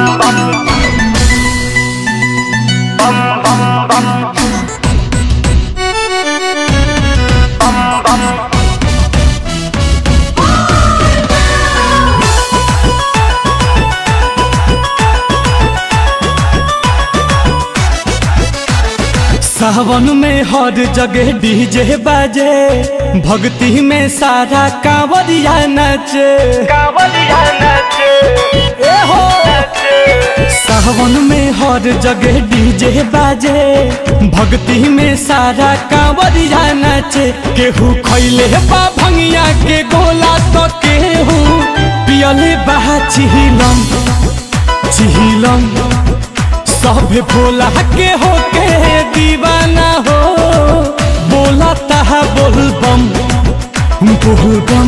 सावन में हर जगह डीजे बाजे भक्ति में सारा कांवरिया नाचे कांवरिया नाचे ए हो नाचे सावन में हर जगह डीजे बाजे भक्ति में सारा कांवरिया नाचे केहू खैले बा भंगिया के गोला तो केहू पियले बा चिहिलम चिहिलम सब भोला के होके दीवाना हो बोला तहा बोल बम बोल बम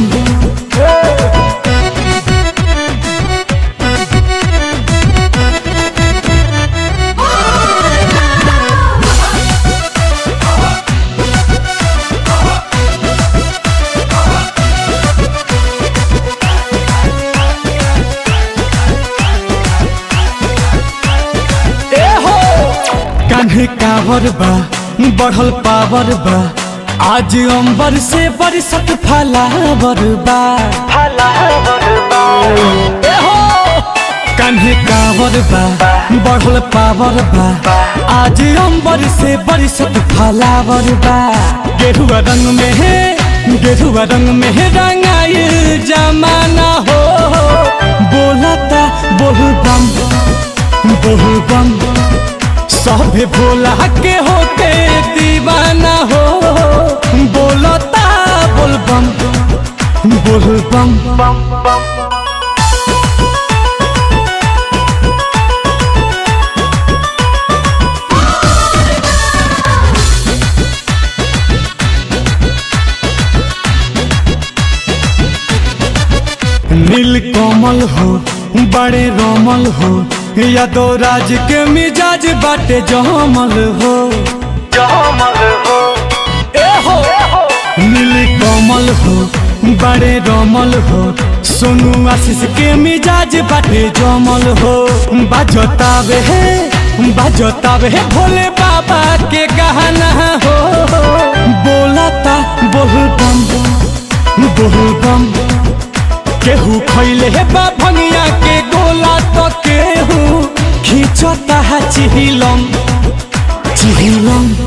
ए हो कान्हे कावर बा बढ़ल पावर बा आज अंबर से बरसत फलावर बा फलावर बा ए हो कान्हे कावर बा बढ़ल पावर बा आज अंबर से बरसत फलावर बा गेरुआ रंग में है गेरुआ रंग में है रंगाइल जमाना हो बोलता बोल बम बोल बम सभे भोला के होके दीवाना हो बोलता बोल बम बोल बम बम बम नील कोमल हो बड़े रोमल हो यादो राज के मिजाज बाटे जमल हो जमल हो ए हो नील कोमल हो बड़े रोमल हो सोनू आशीष के मिजाज बाटे जमल हो बाजतावे है बाजतावे है भोले बाबा के गहना हो बोलता बोल बम बोल बम केहू खैले हे बा भंगिया के गोला तो केहू खींचता है चिहिलम चिहिलम